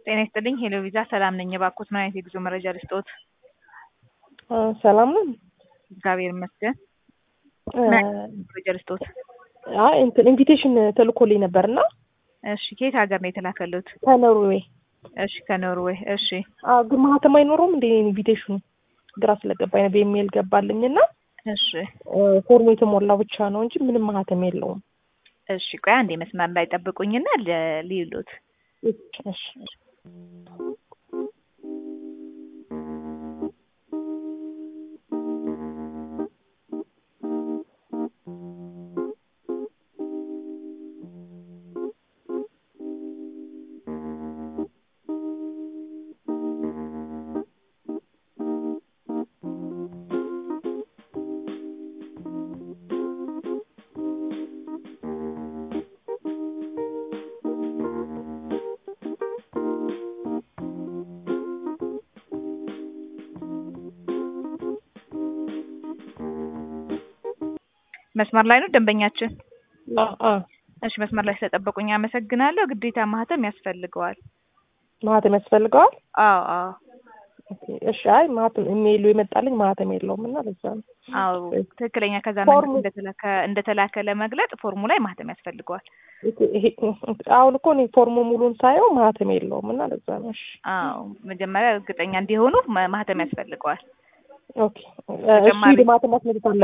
ጤና ይስጥልኝ ሄሎ ቪዛ ሰላም ነኝ። እባክዎት ምን አይነት የጉዞ መረጃ ልስጥዎት? ሰላም ነው። እግዚአብሔር ይመስገን። ምን አይነት መረጃ ልስጥዎት? አይ እንትን ኢንቪቴሽን ተልኮልኝ ነበርና እሺ ከየት ሀገር ነው የተላከሉት? ከኖርዌይ። እሺ ከኖርዌይ። እሺ አዎ ግን ማህተም አይኖረውም እንደ ኢንቪቴሽኑ ግራ ስለገባኝ ነው። በኢሜል ገባልኝና እሺ ፎርሙ የተሞላው ብቻ ነው እንጂ ምንም ማህተም የለውም። እሺ ቆይ አንዴ መስመር ላይ ጠብቁኝና ለ- ልይሎት እሺ መስመር ላይ ነው ደንበኛችን? አ- አ እሺ መስመር ላይ ስለጠበቁኝ አመሰግናለሁ። ግዴታ ማህተም ያስፈልገዋል። ማህተም ያስፈልገዋል? አዎ አዎ ኦኬ፣ እሺ። አይ ማህተም ኢሜይሉ የመጣልኝ ማህተም የለውም እና ለዛ ነው። አዎ ትክክለኛ ከዛ ፎርሙ- መንግስት እንደተላከ እንደተላከ ለመግለጽ ፎርሙ ላይ ማህተም ያስፈልገዋል። ይሄ አሁን እኮ እኔ ፎርሙ ሙሉን ሳየው ማህተም የለውም እና ለዛ ነው። እሺ አዎ መጀመሪያ እርግጠኛ እንዲሆኑ ማ- ማህተም ያስፈልገዋል። ኦኬ። እሺ ተጨማሪ- ማህተም ማስመጣት